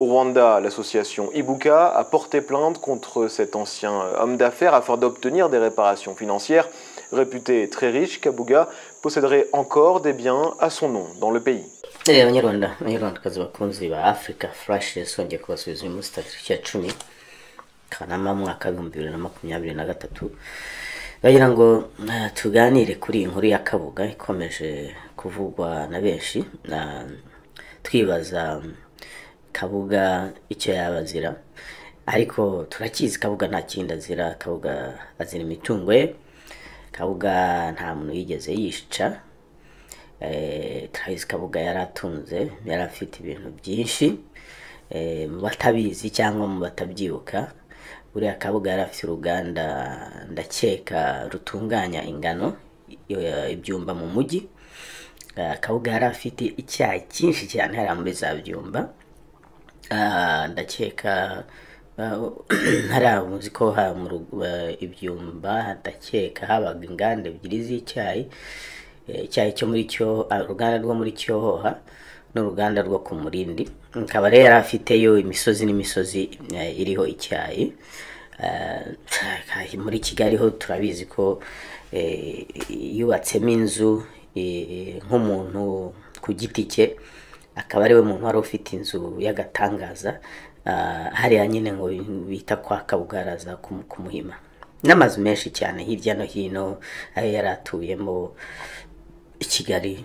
Au Rwanda, l'association Ibuka a porté plainte contre cet ancien homme d'affaires afin d'obtenir des réparations financières. Réputé très riche, Kabuga posséderait encore des biens à son nom dans le pays. abanyarwanda abanyarwandakazi bakunzi ba africa flash yasongeye kubasubiza uyu munsi tariki ya cumi kanama mwaka w'ibihumbi bibiri na makumyabiri na gatatu bagira ngo eh, tuganire kuri inkuru ya kabuga ikomeje kuvugwa na benshi na twibaza mm, kabuga icyo yaba azira ariko turakizi kabuga nta kindi azira kabuga azira imitungo ye kabuga nta muntu yigeze yica Eh, Travis Kabuga yari atunze yari afite ibintu byinshi Eh, mu batabizi cyangwa mu batabyibuka buriya Kabuga yari afite uruganda ndakeka rutunganya ingano i- ibyumba mu mujyi Eh, Kabuga yari afite icyayi cyinshi cyane hariya muri za byumba Ah, ndakeka hariya muzi ko ha mu rugo- eh, ibyumba ndakeka habaga inganda ebyiri z'icyayi Eh, icyayi cyo muri cyo ah, uruganda rwo muri cyohoha n'uruganda rwo ku murindi akaba rero yari afiteyo imisozi n'imisozi eh, iriho icyayi Eh, muri kigali ho turabizi ko eh, yubatsemo inzu eh, nk'umuntu ku giti cye akaba ariwe muntu wari ufite inzu y'agatangaza ah, hariya nyine ngo bita kwa kabugaraza ku ku muhima n'amazu menshi cyane hirya no hino ayo yari atuyemo i kigali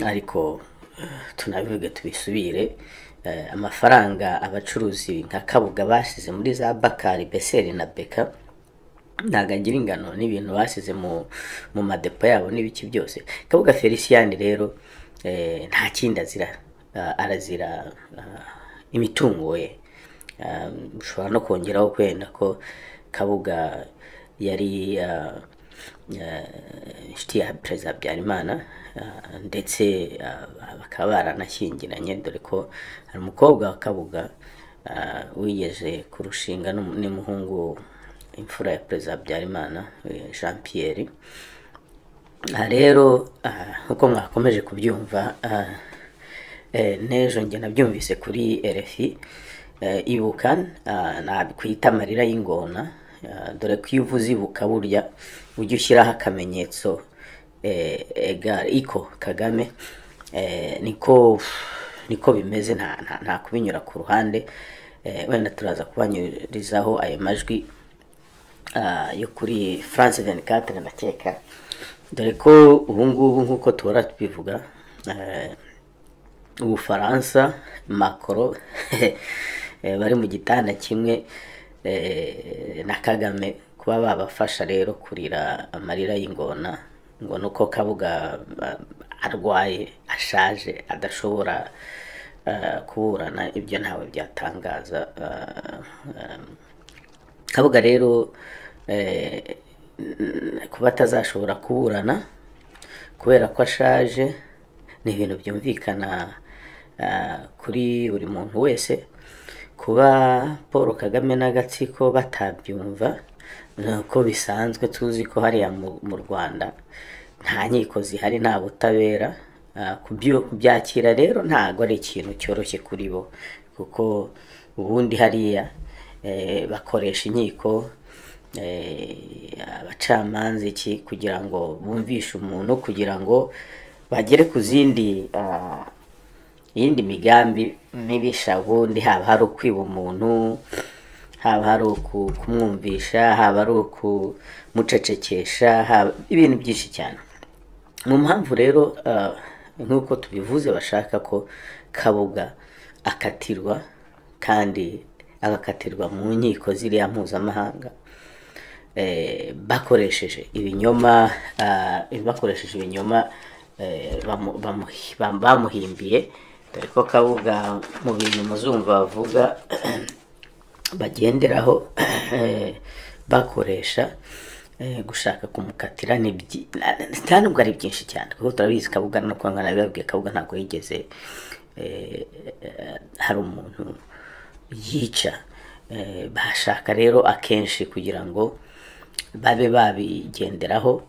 ariko eh, tunabivuge tubisubire eh, amafaranga abacuruzi nka kabuga bashyize muri za bakari beseri na beka ntabwo agira ingano n'ibintu basize mu mu madepo yabo n'ibiki byose kabuga felicien rero eh, nta kindi azira Ah, arazira ah, imitungo ye Ah, ushobora no kongeraho kwenda ko kabuga yari ah, eh, inshuti ya perezida habyarimana ah, ndetse ah, bakaba baranashyingiranye dore ko hari umukobwa wa kabuga ah, wigeze kurushinga n'umu- n'umuhungu imfura ya perezida habyarimana eh, jean pierre aha rero ah, nk'uko mwakomeje kubyumva ah, eh, n'ejo njye nabyumvise kuri rfi eh, ibuka ah, nakwita amarira y'ingona ah, dore ko iyo uvuze ibuka burya ujya ushyiraho akamenyetso eh, ega- iko kagame eh, niko niko bimeze nta, nta, nta kubinyura ku ruhande eh, wenda turaza kubanyurizaho ayo majwi ah, yo kuri france 24 ndakeka dore ko ubu ngubu nk'uko tuhora tubivuga eh, ubufaransa macro eh, bari mu gitanda kimwe eh, na kagame kuba babafasha rero kurira amarira y'ingona ngo nuko kabuga ah, arwaye ashaje adashobora ah, kuburana ibyo ntawe byatangaza ah, ah, kabuga rero eh, n- kuba atazashobora kuburana kubera ko ashaje ni ibintu byumvikana ah, kuri buri muntu wese kuba paul kagame n'agatsiko batabyumva nuko bisanzwe tuzi ko hariya mu- mu rwanda nta nkiko zihari nta butabera Ah, kubyo- kubyakira rero ntabwo ari ikintu cyoroshye kuri bo kuko ubundi hariya eh, bakoresha inkiko eh, abacamanza iki kugira ngo bumvishe umuntu kugira ngo bagere ku zindi ah, iyindi migambi mibisha ubundi haba hari ukwiba umuntu haba hari uku- kumwumvisha haba ari ukumucecekesha haba ibintu byinshi cyane mu mpamvu rero ah, nk'uko tubivuze bashaka ko kabuga akatirwa kandi agakatirwa mu nkiko ziriya mpuzamahanga eh, bakoresheje ibinyoma ah, bakoresheje ibinyoma eh, bamu- bamuhi- bam- bamuhimbiye dore ko kabuga mu bintu muzumva bavuga bagenderaho eh, bakoresha eh, gushaka kumukatira ni byi- na- nta nubwo ari byinshi cyane kuko turabizi kabuga no kwa nkana bibabwiye kabuga ntabwo yigeze eh, eh, hari umuntu yica Eh, bashaka rero akenshi kugira ngo babe babigenderaho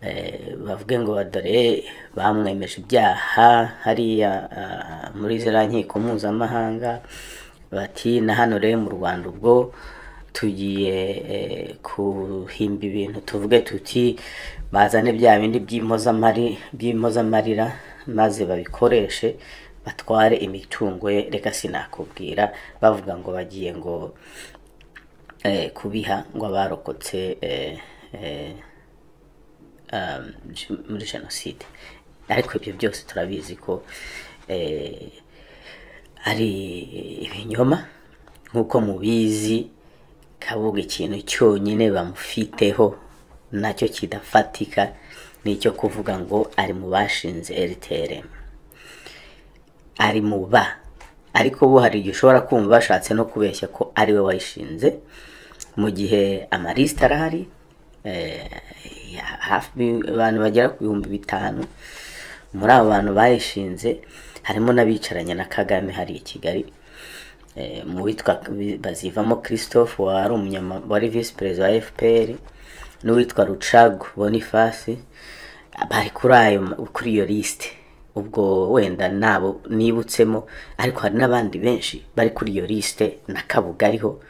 eh, bavuge ngo dore bamwemeje ibyaha hariya ah, muri ziriya nkiko mpuzamahanga bati na hano rero mu rwanda ubwo tugiye eh, kuhimba ibintu tuvuge tuti bazane bya bindi by'impozamari by'impozamarira maze babikoreshe batware imitungo ye reka sinakubwira bavuga ngo bagiye ngo eh, kubiha ngo abarokotse eh, eh, um, gen- muri jenoside ariko ibyo byose turabizi ko eh, ari ibinyoma nk'uko mubizi kabuga ikintu cyonyine bamufiteho nacyo kidafatika ni icyo kuvuga ngo ari mu bashinze rtrm ari mu ba ariko bo hari igihe ushobora kumva bashatse no kubeshya ko ari we wayishinze mu gihe amarisita arahari eh, ya- hafi abantu bagera ku bihumbi bitanu muri abo bantu bayishinze harimo n'abicaranye na kagame hari i kigali Eh, mu witwa bazivamo christophe wari umunyama wari visi perezida wa fpr n'uwitwa rucago boniface bari kuri ayo kuri iyo lisite ubwo wenda nabo nibutsemo ariko hari n'abandi benshi bari kuri iyo lisite na kabuga ariho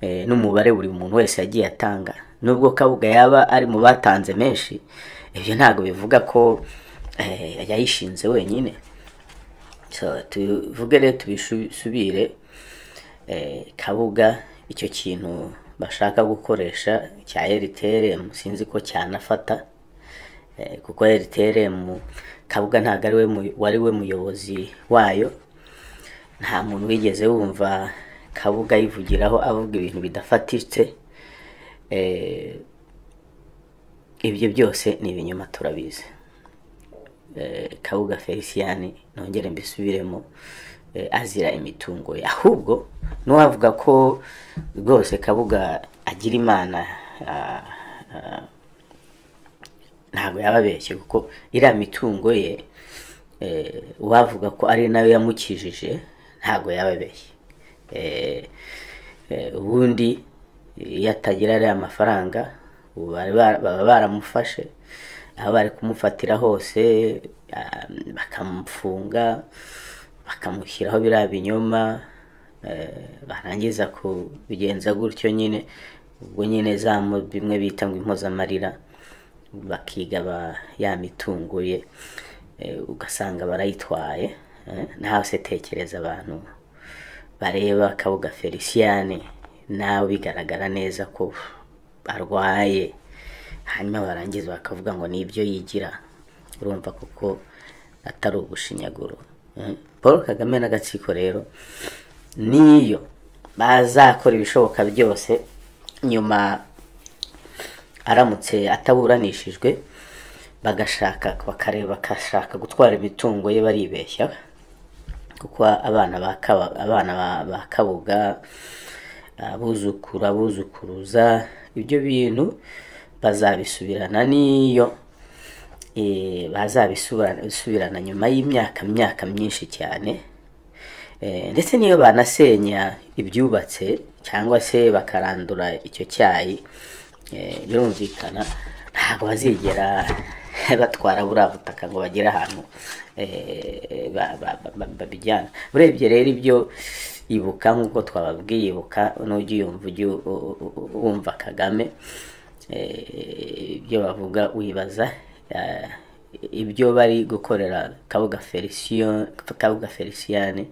eh, n'umubare buri muntu wese yagiye atanga nubwo kabuga yaba ari mu batanze menshi ibyo ntabwo bivuga ko eh, yayishinze wenyine so tuvuge rero tubisubire eh, kabuga icyo kintu bashaka gukoresha cya eriteremu sinzi ko cyanafata eh, kuko eriteremu kabuga ntabwo ari we mu- wari we muyobozi wayo nta muntu wigeze wumva kabuga yivugiraho avuga ibintu bidafatitse eh, ibyo byose ni ibinyoma turabizi eh, kabuga feliciyani nongere mbisubiremo eh, azira imitungo ye ahubwo n'uwavuga ko rwose kabuga agira imana ah, ah, ntabwo yababeshye kuko iriya mitungo ye eh, uwavuga ko ari nayo yamukijije ntabwo yababeshye Eh, eh, ubundi iyo atagira ariya mafaranga ubu bari bara- baba baramufashe aho bari kumufatira hose ah, bakamufunga bakamushyiraho biriya binyoma eh, barangiza kubigenza gutyo nyine ubwo nyine za mu- bimwe bita ngo impozamarira bakigaba ya mitungo ye Eh, ugasanga barayitwaye eh, ntahose tekereza abantu bareba kabuga feliciyani nawe bigaragara neza ko arwaye hanyuma barangiza bakavuga ngo ni ibyo yigira urumva kuko atari ubushinyaguro Eh, paul kagame n'agatsiko rero niyo bazakora ibishoboka byose nyuma aramutse ataburanishijwe bagashaka bakareba bakashaka gutwara imitungo ye baribeshya kuko abana ba Kaba- abana ba- ba kabuga abuzukuru abuzukuruza ibyo bintu bazabisubirana n'iyo eh, bazabisubirana bisubirana nyuma y'imyaka myaka myinshi cyane Eh, ndetse n'iyo banasenya ibyubatse cyangwa se bakarandura icyo cyayi eh, birumvikana ntabwo bazigera batwara buriya butaka ngo bagere ahantu eh, ba- ba- ba- ba- babijyana urebye rero ibyo ibuka nk'uko twababwiye ibuka n'ujya uyumva ujye u- u- u- wumva kagame eh, ibyo bavuga wibaza eh, ibyo bari gukorera kabuga feliciyo kabuga feliciyani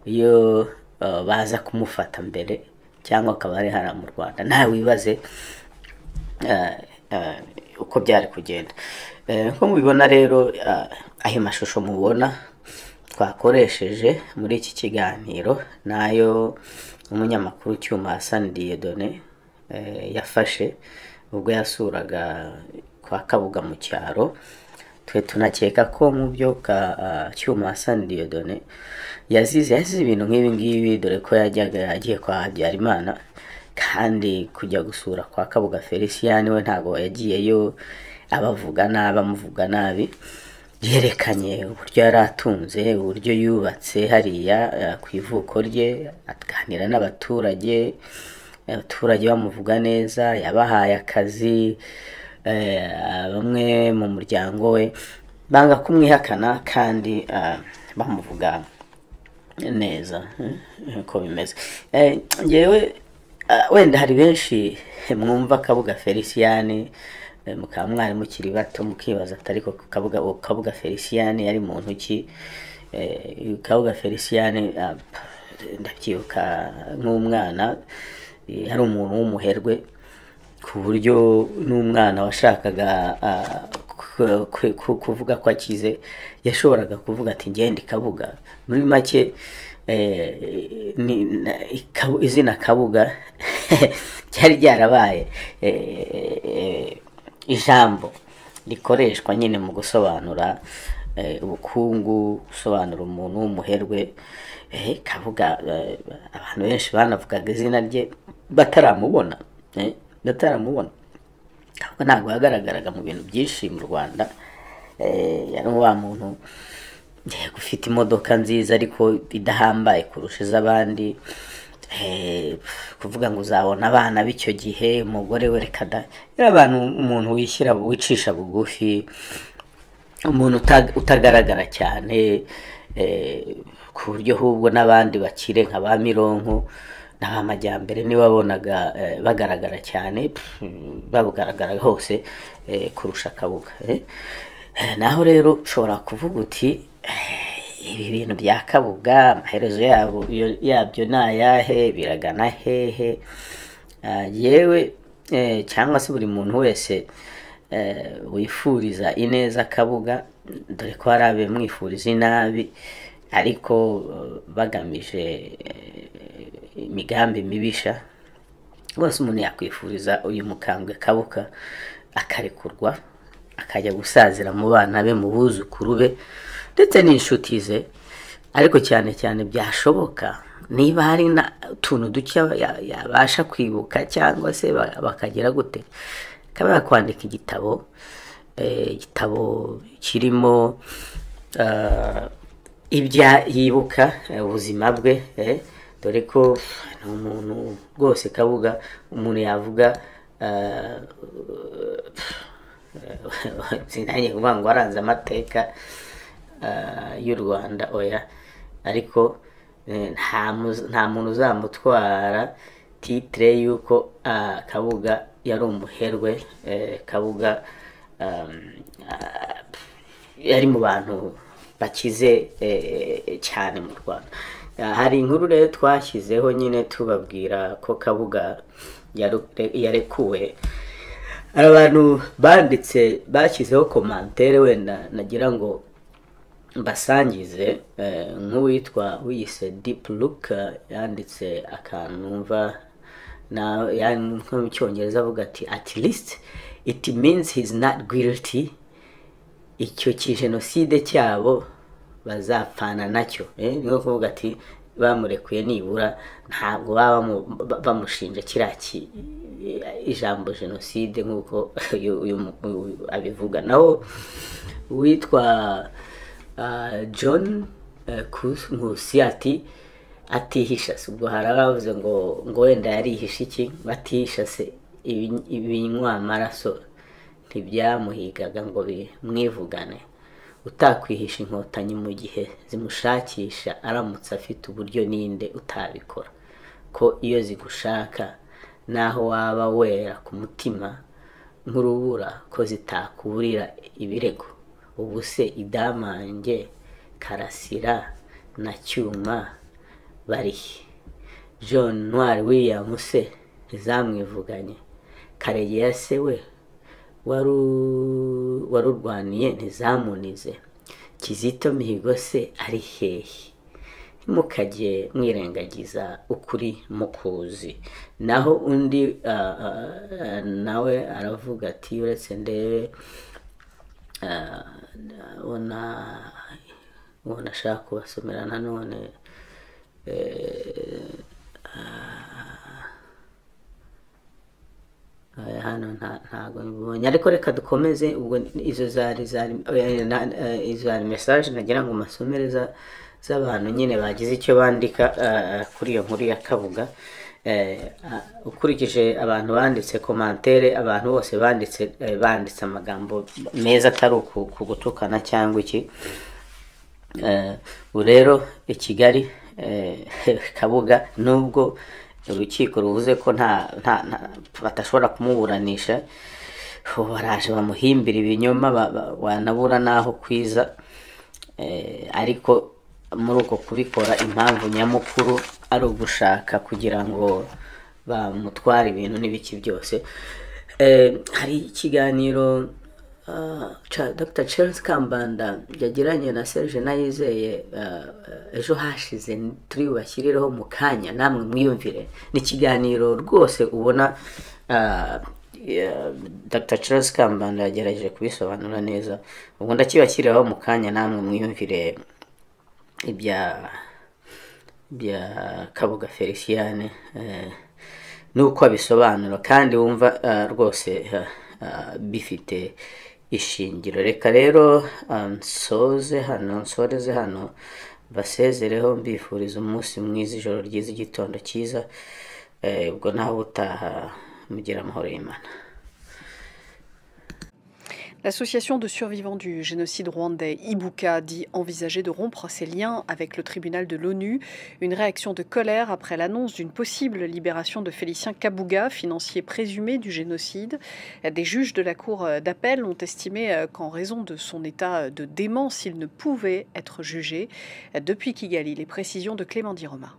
iyo eh, baza kumufata mbere cyangwa akaba ari hariya mu rwanda nawe wibaze eh, eh, uko byari kugenda Eh, nko mubibona rero eh, ayo mashusho mubona twakoresheje muri iki kiganiro nayo umunyamakuru cyuma Hassan Dieudonné eh, yafashe ubwo yasuraga kwa Kabuga mu cyaro twe tunakeka ko mu byo ka ah, cyuma Hassan Dieudonné yazize yazize ibintu nk'ibi ngibi dore ko yajyaga agiye kwa Habyarimana kandi kujya gusura kwa Kabuga Felicien we ntabwo yagiyeyo abavuga nabi amuvuga nabi yerekanye uburyo yari atunze uburyo yubatse hariya eh, ku ivuko rye aganira n'abaturage abaturage bamuvuga neza yabahaye akazi eh, bamwe mu muryango we banga kumwihakana kandi ah, bamuvuga neza eh, ko bimeze Eh, njyewe ah, wenda hari benshi mwumva kabuga feliciyani eh, mukaba mwari mukiri bato mukibaza ati ariko kabuga uwo kabuga feliciyani yari muntu ki Eh, kabuga feliciyani ah, ndabyibuka nk'umwana eh, hari umuntu w'umuherwe ku buryo n'umwana washakaga ah, ku- ku- ku- kuvuga ko akize yashoboraga kuvuga ati ngende kabuga muri make eh, ni- na- Kabu- izina kabuga ryari ryarabaye eh, eh, ijambo rikoreshwa nyine mu gusobanura eh, ubukungu gusobanura umuntu w'umuherwe eh, kabuga eh, abantu benshi banavugaga izina rye bataramubona eh, bataramubona kabuga ntabwo yagaragaraga mu bintu byinshi mu rwanda eh, yari wa muntu eh, ufite imodoka nziza ariko idahambaye kurusha iz'abandi eh, kuvuga ngo uzabona abana b'icyo gihe umugore we reka da yari abantu umuntu wishyira wicisha bugufi umuntu uta- utagaragara cyane eh, ku buryo ahubwo n'abandi bakire nka ba mironko n'abamajyambere nibo wabonaga eh, bagaragara cyane pff, babugaragara hose eh, kurusha akabuga eh. Eh, naho rero ushobora kuvuga uti eh, ibi bintu bya kabuga amaherezo yabo yo- yabyo ni ayahe biragana hehe Ah, yewe eh, cyangwa se buri muntu wese eh, wifuriza ineza kabuga dore ko hari abamwifuriza inabi ariko eh, bagamije eh, imigambi mibisha rwose umuntu yakwifuriza uyu mukambwe kabuka akarekurwa akajya gusazira mu bana be mu buzukuru be ndetse n'inshuti ze ariko cyane cyane byashoboka niba hari na utuntu duke ya- yabasha kwibuka cyangwa se ba- bakagira gute akaba yakwandika igitabo eh, igitabo kirimo ah, ibya yibuka eh, ubuzima bwe eh, dore ko ni umuntu rwose kabuga umuntu yavuga ah, sinange kuvuga ngo waranze amateka ah, y'u rwanda oya ariko eh, nta mu- nta muntu uzamutwara titire y'uko ah, kabuga yari umuherwe eh, kabuga um, ah, yari mu bantu bakize eh, cyane mu rwanda Ah, hari inkuru rero twashyizeho nyine tubabwira ko kabuga yaru- yarekuwe hari abantu banditse bashyizeho komantere wenda nagira ngo mbasangize eh, nk'uwitwa wiyise deep look yanditse akantu numva na yani nko mu cyongereza avuga ati at least it means he's not guilty icyo ki jenoside cyabo bazapfana nacyo eh, ni nko kuvuga ati bamurekuye nibura ntabwo baba bamu- ba- bamushinja kiriya ki- ijambo jenoside nk'uko uyu uyu mu- uyu abivuga naho witwa ah, john eh, Kus- nkusi ati atihisha si ubwo hari abavuze ngo ngo wenda yarihisha iki ngo atihisha se ibi- ibinywa amaraso ntibyamuhigaga ngo bimwivugane utakwihisha inkotanyi mu gihe zimushakisha aramutse afite uburyo ninde utabikora ko iyo zigushaka naho waba wera ku mutima nk'urubura ko zitakuburira ibirego ubu se idamange karasira na cyuma barihe john ntwari williams se ntizamwivuganye karegeya se we waru- warurwaniye ntizamunize kizito mihigo se ari hehe mukajye mwirengagiza ukuri mukuzi naho undi ah, ah, ah, nawe aravuga ati uretse ndebe ah, ubona ubona ashaka kubasomera nanone eh, Aya, hano nta- ntago mbibonye ariko reka dukomeze ubwo izo zari zari eh, na- eh, izo zari message nagira ngo masomere za- z'abantu nyine bagize icyo bandika eh, kuri iyo nkuru ya kabuga eh, ah, ukurikije abantu banditse komantere abantu bose banditse eh, banditse amagambo meza atari uku- ku gutukana cyangwa iki Eh, ubu rero i kigali eh, kabuga nubwo urukiko ruvuze ko nta nta- nta- batashobora kumuburanisha ubu baraje bamuhimbira ibinyoma ba- ba- wanabura n'aho kwiza Eh, ariko muri uko kubikora impamvu nyamukuru ari ugushaka kugira ngo bamutware ibintu n'ibiki byose Eh, hari ikiganiro ah, ca- dr charles kambanda yagiranye na serge nayizeye ah, ah, ejo hashize turi bubashyirireho mu kanya namwe mwiyumvire ni ikiganiro rwose ubona ah, Yeah, Dr Charles Kambanda yagerageje kubisobanura neza ubwo ndakibashyiriraho mu kanya namwe mwiyumvire ibya bya Kabuga Feliciane eh, nuko abisobanura kandi wumva eh, rwose eh, eh, bifite ishingiro reka rero eh, nsoze hano nsoreze hano basezereho mbifuriza umunsi mwiza ijoro ryiza igitondo cyiza eh, ubwo nawe utaha mugira amahoro y'imana L'association de survivants du génocide rwandais Ibuka dit envisager de rompre ses liens avec le tribunal de l'ONU. Une réaction de colère après l'annonce d'une possible libération de Félicien Kabuga, financier présumé du génocide. Des juges de la cour d'appel ont estimé euh, qu'en raison de son état de démence, il ne pouvait être jugé. Depuis Kigali, les précisions de Clément Diroma.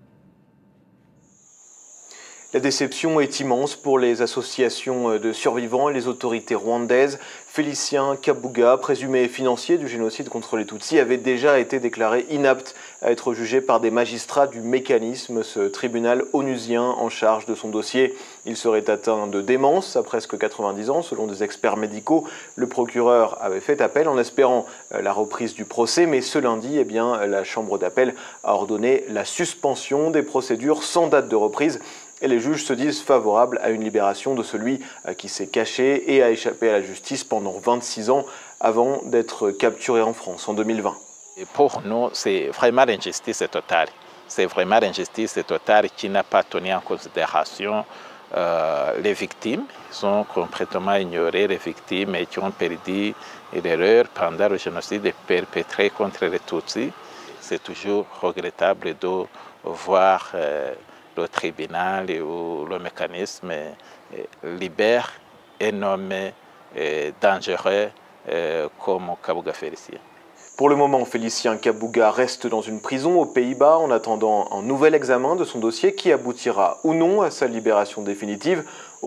La déception est immense pour les associations de survivants et les autorités rwandaises. Félicien Kabuga, présumé financier du génocide contre les Tutsis, avait déjà été déclaré inapte à être jugé par des magistrats du mécanisme, ce tribunal onusien en charge de son dossier. Il serait atteint de démence à presque 90 ans, selon des experts médicaux. Le procureur avait fait appel en espérant euh, la reprise du procès, mais ce lundi, eh bien, la chambre d'appel a ordonné la suspension des procédures sans date de reprise et les juges se disent favorables à une libération de celui euh, qui s'est caché et a échappé à la justice pendant 26 ans avant d'être capturé en France en 2020. Et pour nous, c'est vraiment l'injustice totale. C'est vraiment l'injustice totale qui n'a pas tenu en considération euh, les victimes. Ils ont complètement ignoré les victimes et qui ont perdu l'erreur pendant le génocide perpétré contre les Tutsis. C'est toujours regrettable de voir euh, le tribunal ou le mécanisme euh, libère et nommé euh, dangereux euh, comme Kabuga Félicien. Pour le moment, Félicien Kabuga reste dans une prison aux Pays-Bas en attendant un nouvel examen de son dossier qui aboutira ou non à sa libération définitive.